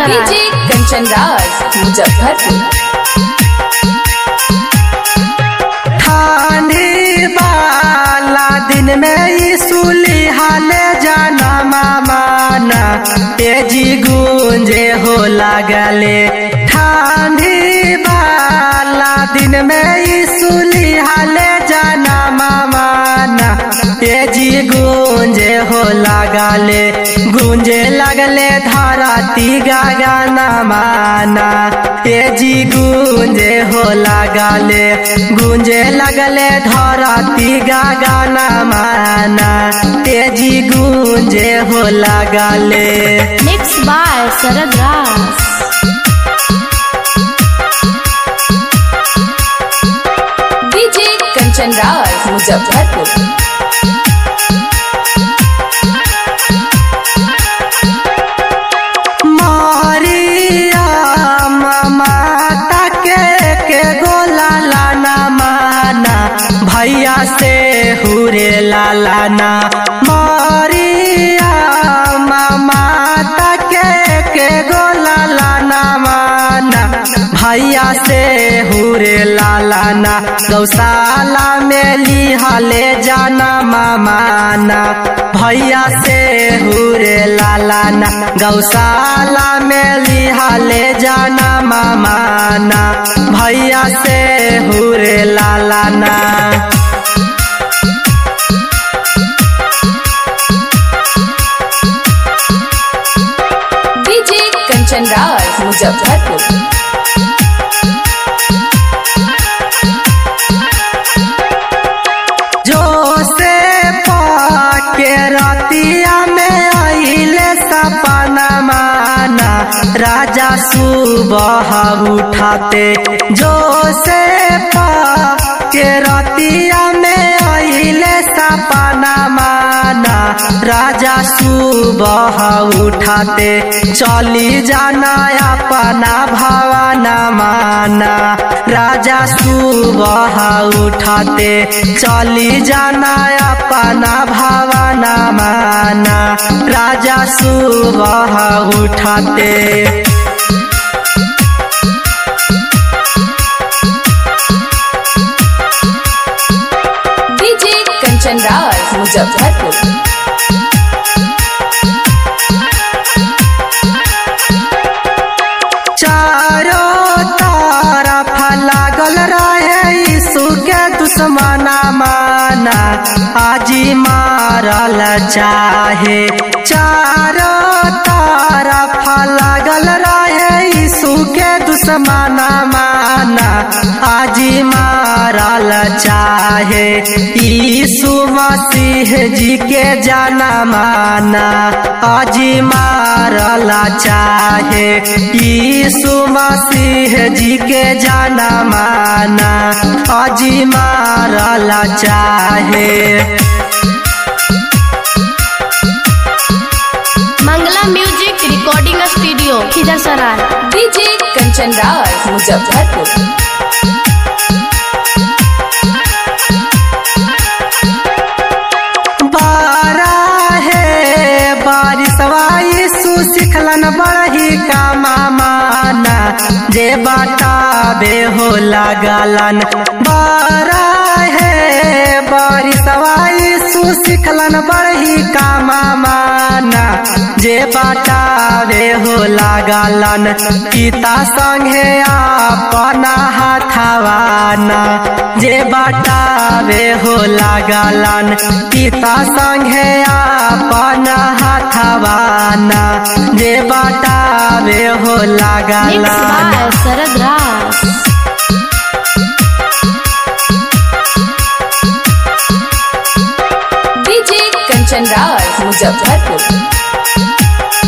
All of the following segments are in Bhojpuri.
सराय डीजे कंचन राज मुजफ्फरपुर ठानी वाला दिन में ईसुली हाले जाना मामाना तेजी गूंजे हो लागले ठानी वाला दिन में ईसुली हाले जाना मामाना तेजी गूंजे हो लागले गूंजे लगले धरती गाना माना तेजी गूंजे हो लागले गूंजे लगले धरती गाना माना तेजी गूंजे हो लागले mix by Sharad Raj DJ Kanchan Raj Muzaffarpur मारिया माता के के गोला लाना माना भैया से हुरे लालाना मारिया माता के के गोला लाना माना भैया से हुरे लालाना गौशाला में लिहाले जाना मामाना भैया से हुरे लालाना गौशाला में लिहाले जाना मामाना भैया से हुरे लालाना डीजे कंचन राज मुजफ्फरपुर जो से पाके रतिया में आइले सपना माना राजा सुबह उठाते जो से पाके रतिया में आइले सपना माना राजा सुबह उठाते चली जाना अपना भवाना माना राजा सुबह उठाते चली जाना अपना भवाना माना राजा सुबह उठाते डीजे कंचन राज मुजफ्फरपुर चारों तरफ लागल रहे यीशु के दुश्मना माना आजी मारल चाहे चारों तरफ लागल रहे यीशु के दुश्मना माना आजी मारल चाहे यीशु मसीह जी के जाना माना आजी मारल चाहे यीशु मसीह जी के जाना माना आजी मारल चाहे Mangla music recording studio Khijar Sarai DJ Kanchan Raj Muzaffarpur बारा है बारिशवा यीशु सिखलन बड़ही का माना जे बताबे हो लागलन बारा है बारिशवा यीशु सिखलन बड़ही का माना जे बताबे हो लागलन पिता संगे अपना हाथवाना जे बताबे हो लागलन पिता संगे अपना हाथवाना जे बताबे हो मिक्स लागलन बाय शरद राज डीजे कंचन राज मुजफ्फरपुर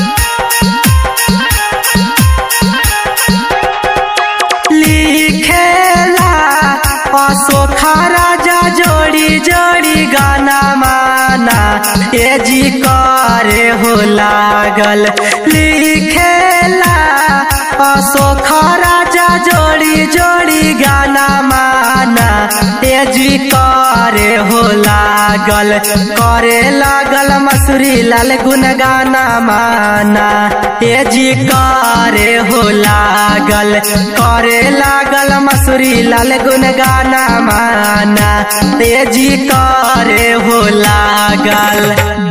लिखेला अशोखा राजा जोड़ी जोड़ी गाना माना ए जी करे हो लागल लिखेला अशोखा राजा जोड़ी जोड़ी गाना माना ए जी कर करे हो लागल करे लागल मसूरी लाल गुनगाना माना ए जी करे हो लागल करे लागल मसूरी लाल गुनगाना माना ए जी करे हो लागल